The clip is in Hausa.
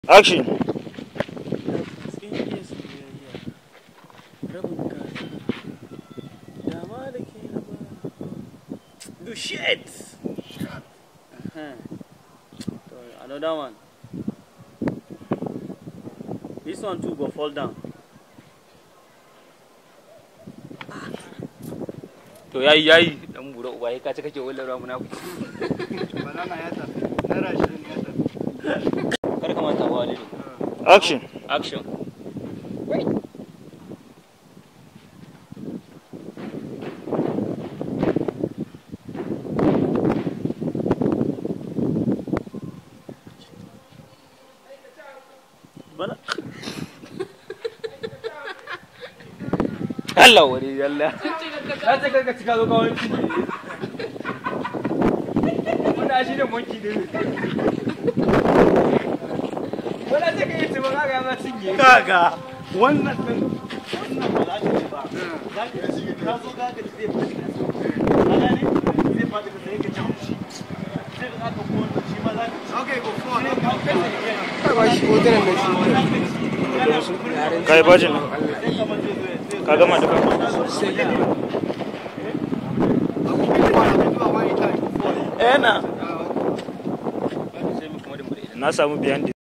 Action. Cikin iya soyayya, rabin kaza, dama da ke raba. Do shit! Uh-huh. So, Another one. This one too go fall down. to yayi yayi dan bura uba ka ci kake wallan ruwa munafiki banana ya tafi naira ashirin ya tafi kar ka manta ba walidu Action. action Bana. Allah wani yalla ka ce ka cika zo kawai ci wannan shi ne monki ne wannan ce ka yi tuba ka ga ma cinye kaga wannan din wannan ba za ka ci ba za ka ci ka zo ka ga zai faɗi ka so ka gane zai faɗi ka sai ka ci shi sai ka ka ko wannan shi ma za ka ci okay go for it ka ba shi hoton da shi Kai bajin nan. Ka gama duka. Eh na. sai mu kuma da mu da Na samu biyan